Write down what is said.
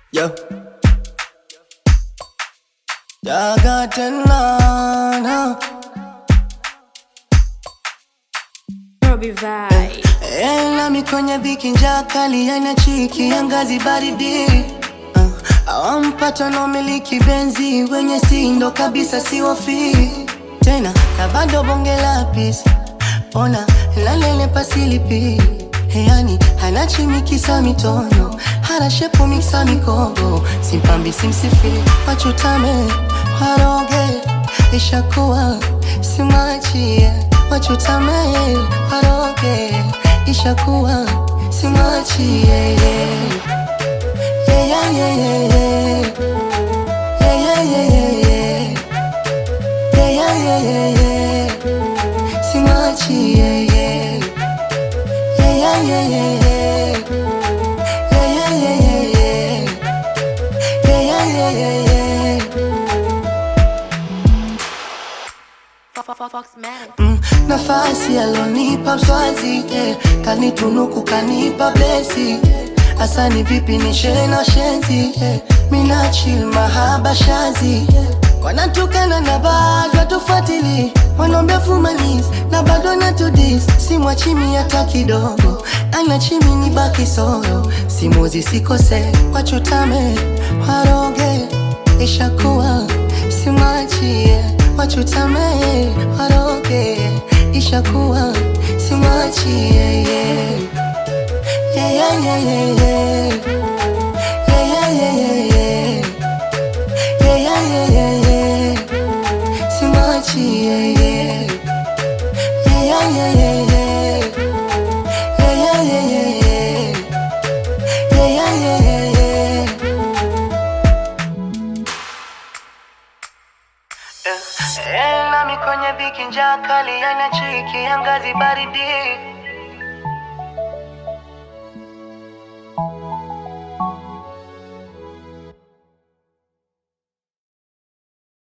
Yo. Daga tena na. Robbie Vibe. Eh, nami kwenye dhiki njaa kali yana chiki ya ngazi baridi uh, awampata na umiliki benzi wenye sindo kabisa siwafi tena na bado bonge la pisi ona lalele pasilipi yani hana chimikisa mitono hana shepu miksa mikogo simpambi simsifi wachutame waroge ishakuwa simachie wachutame waroge ishakuwa simachie yeah, yeah, yeah, yeah, yeah. Yeah, yeah, yeah, yeah, yeah. Yeah, yeah, yeah, yeah, yeah. Simachie, yeah. Yeah, yeah, yeah, yeah, yeah. Yeah, yeah, yeah, yeah, yeah. Yeah, yeah, yeah, yeah, yeah. Fox Man. Mm, nafasi alonipa mswazi yeah. kanitunuku kanipa blesi yeah. asani vipi ni shena shenzi yeah. mina chill mahaba shazi yeah. wanatukana na bado tufuatili wanaombea fumanis na bado natudis simwachimi hata kidogo ana chimi ni baki soro simuzi sikose wachutame waroge ishakuwa simwachie wachutame waroge ishakuwa simwachie yeah. Yeah, yeah, yeah, yeah, yeah. Yeah, yeah, yeah, yeah, yeah. Yeah, yeah, yeah, yeah, yeah. Simwachie, yeah. Yeah, yeah, yeah, yeah, yeah. Yeah, yeah, yeah, yeah, yeah. Yeah, yeah, yeah, yeah, yeah. Eh, nami kwenye dhiki njaa kali yana chiki ya ngazi baridi